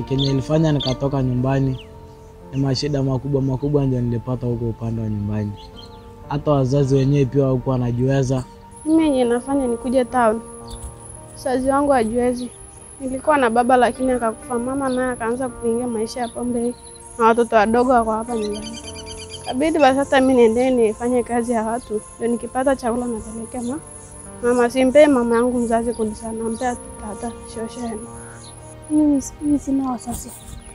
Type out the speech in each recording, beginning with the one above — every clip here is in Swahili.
na kenye ilifanya nikatoka nyumbani ni mashida makubwa makubwa ndio nilipata huko upande wa nyumbani. Hata wazazi wenyewe pia hawakuwa wanajiweza. Mimi yenye nafanya nikuje town, mzazi wangu hajiwezi. Nilikuwa na baba lakini akakufa, mama naye akaanza kuingia maisha ya pombe na watoto wadogo wako hapa nyumbani. Kabidi basi hata mimi niendee nifanye kazi ya watu, ndio nikipata chakula napelekea ma mama. Simpee mama yangu mzazi kulisa, nampea tu tata shosheni. Mimi mimi sina wazazi.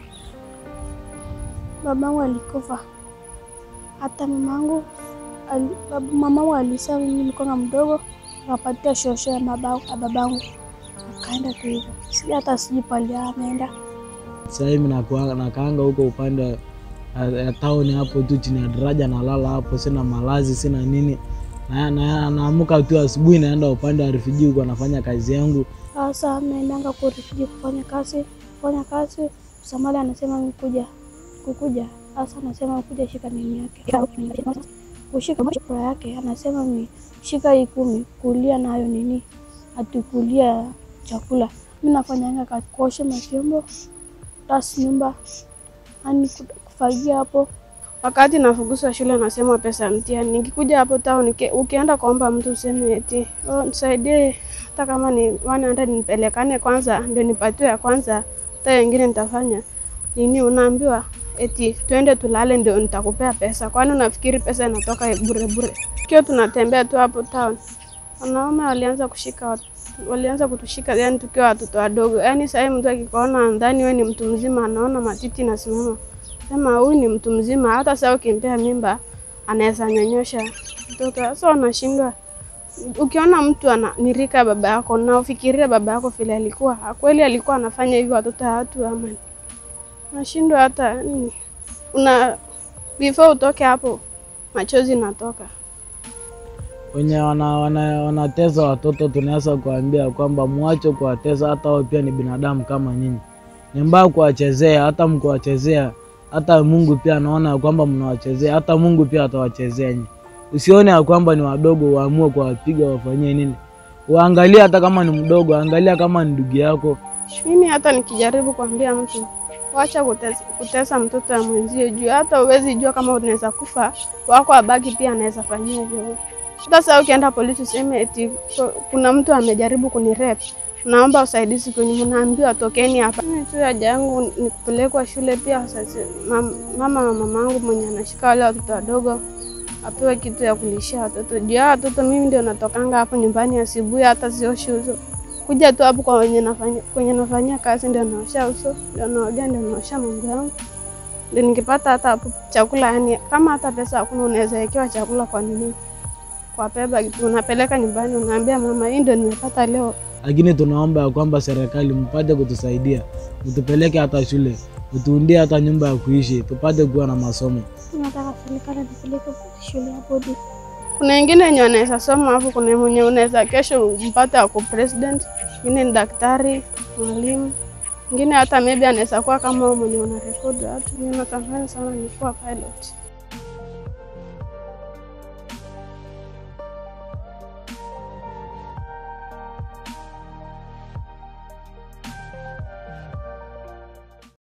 Babangu alikufa, hata mamangu ali, bab- mamangu alisema mimi nilikuwa mdogo, akapatia shosho ya baba- ya babangu, akaenda tu hivyo. Si hata sijui pali ameenda. Sasa hivi nakuwa- nakaanga huko upande wa ya tauni hapo tu chini ya daraja, nalala hapo, sina malazi, sina nini. Na, na, naamuka tu asubuhi naenda upande wa refugee huko nafanya kazi yangu. Sasa naendanga kurifiji kufanya kazi, kufanya kazi. Msamali anasema mkuja kukuja, sasa anasema kuja shika nini yake kushika kura yake, anasema mi shika hii kumi, kulia nayo nini, atukulia chakula. Mi nafanyanga kazi kuosha mavyombo, tas nyumba, ani kufagia hapo Wakati nafukuzwa shule nasema pesa ya mtihani. Nikikuja hapo town uki- ukienda kuomba mtu useme eti oh, nisaidie hata kama ni 100 nipelekane kwanza ndio nipatiwe ya kwanza, hata wengine nitafanya nini, unaambiwa eti twende tulale ndio nitakupea pesa. Kwani unafikiri pesa inatoka bure bure? Kio tunatembea tu hapo town, wanaume walianza kushika watu walianza kutushika yani tukiwa watoto wadogo. Yani sahii mtu akikuona ndani wewe ni mtu mzima, anaona matiti nasimama sema huyu ni mtu mzima, hata sasa ukimpea mimba anaweza nyonyosha mtoto. Sasa unashindwa ukiona mtu ana nirika baba yako na ufikiria baba yako vile alikuwa kweli alikuwa anafanya hivyo watoto wa watu ama nashindwa hata nini. una before utoke hapo machozi natoka. wenye wana, wana, wanateza watoto tunaweza kuambia kwamba mwache kuwateza, hata wao pia ni binadamu kama nyinyi. Ni mbaya kuwachezea, hata mkiwachezea, hata Mungu pia anaona ya kwamba mnawachezea, hata Mungu pia atawachezea nyinyi. Usione ya kwamba ni wadogo uamue kuwapiga wafanyie nini. Waangalia hata kama ni mdogo, angalia kama ni ndugu yako. Mimi hata nikijaribu kuambia mtu wacha kutesa, kutesa mtoto ya mwenzio juu hata uwezi jua kama unaweza kufa, wako abaki pia anaweza fanyia hivyo. Hata sasa ukienda polisi useme eti ko- kuna mtu amejaribu kunirep, naomba usaidizi kwenye, mnaambiwa tokeni hapa. Mimi tu haja yangu ni kupelekwa shule pia. Sasa mam- mama na mamangu mwenye anashika wale watoto wadogo apewe kitu ya kulishia watoto juu hao watoto mimi ndio natokanga hapo nyumbani asubuhi, hata sioshi uso kuja tu hapo kwa wenye nafanya kwenye nafanyia kazi ndio naosha uso, ndio naogea, ndio naosha mambo yangu, ndio nikipata hata hapo chakula. Yani kama hata pesa hakuna, unaweza wekewa chakula kwa nini, kwa peba kitu unapeleka nyumbani, unaambia mama, hii ndio nimepata leo. Lakini tunaomba ya kwamba serikali mpate kutusaidia, mtupeleke hata shule, mtuundie hata nyumba ya kuishi, tupate kuwa na masomo. nataka serikali nipeleke shule ya bodi. Kuna wengine wenye wanaweza soma hapo, kuna mwenye unaweza kesho mpate ako president, mwingine ni daktari, mwalimu, mwingine hata maybe anaweza kuwa kama wewe mwenye unarekodi watu. Mimi natamani sana nikuwa pilot.